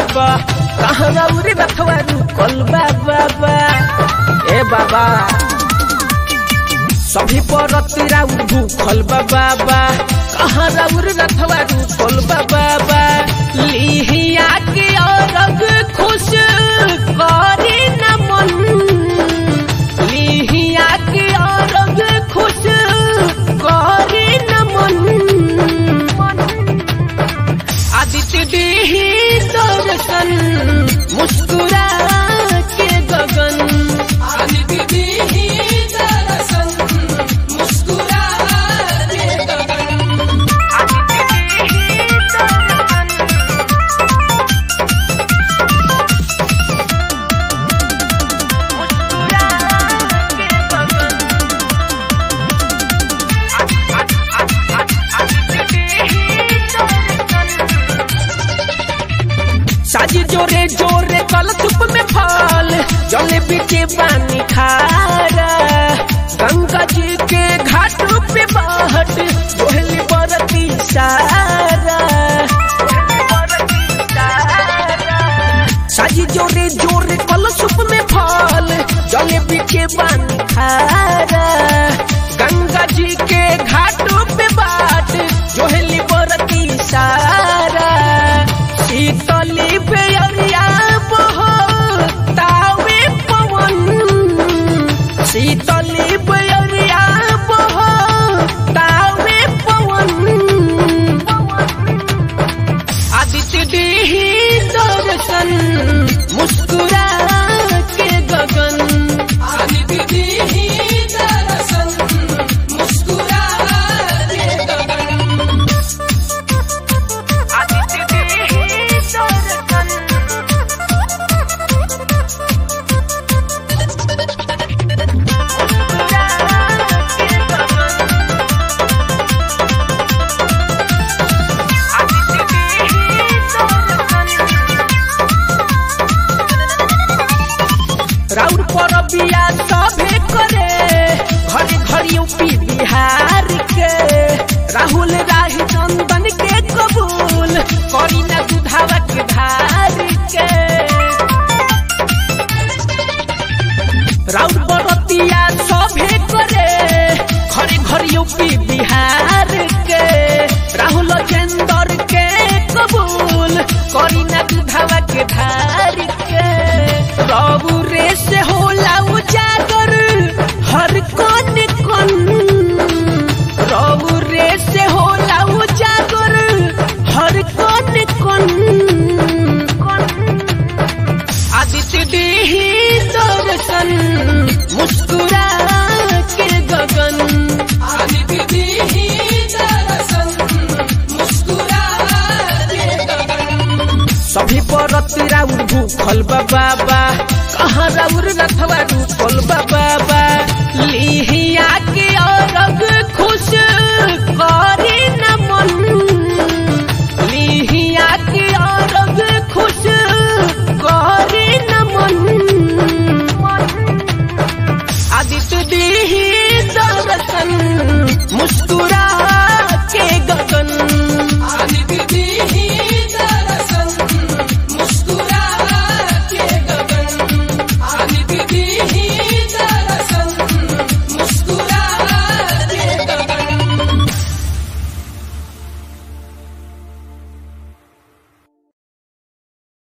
बाबा कहाँ राउर रखवा रुकल बा बाबा ए बाबा सभी पर राउर भूखल बा बाबा कहाँ राउर रखवा रुकल बा बाबा लिहिया के औरग खुश करे न मन लिहिया के औरग खुश करे न मन आदित्य देही दर्शन मुस्कुरा के गगन आदित्य देही दर्शन मुस्कुरा के गगन साजी जोरे जोरे कल धूप में फल जले बीचे पानी खारा गंगा जी के घाट पे बहट जोहली बरती सारा साजी जोरे जोरे कल धूप में फल जले बीचे पानी खारा गंगा जी के घाट पे बाट जोहली बरती सारा शीतली बेअरिया बहो तावे पवन शीतली बेअरिया बहो तावे पवन आदित्य देही दर्शन मुस्कुरा के गगन आदित्य देही दर्शन मुस्कुरा के गगन आदित्य देही दर्शन राउर पर बिया सभे करे घड़ी घड़ी यूपी बिहार के राहुल राही चंदन के कबूल करी न दुधावा के धार के राउर बरतिया सभे करे घड़ी घड़ी यूपी बिहार के राहुल चंदर के कबूल करी न दुधावा के धार के रबू रे से होला उजागर हर कन कन रबू रे से होला उजागर हर कन कन आदित्य देही दर्शन मुस्कुरा के गगन आदित्य देही दर्शन मुस्कुरा के गगन सभी पर राउर भूखल बा बाबा कहाँ राउर रखवा रूपल बा बाबा लिहिया के औरग खुश कर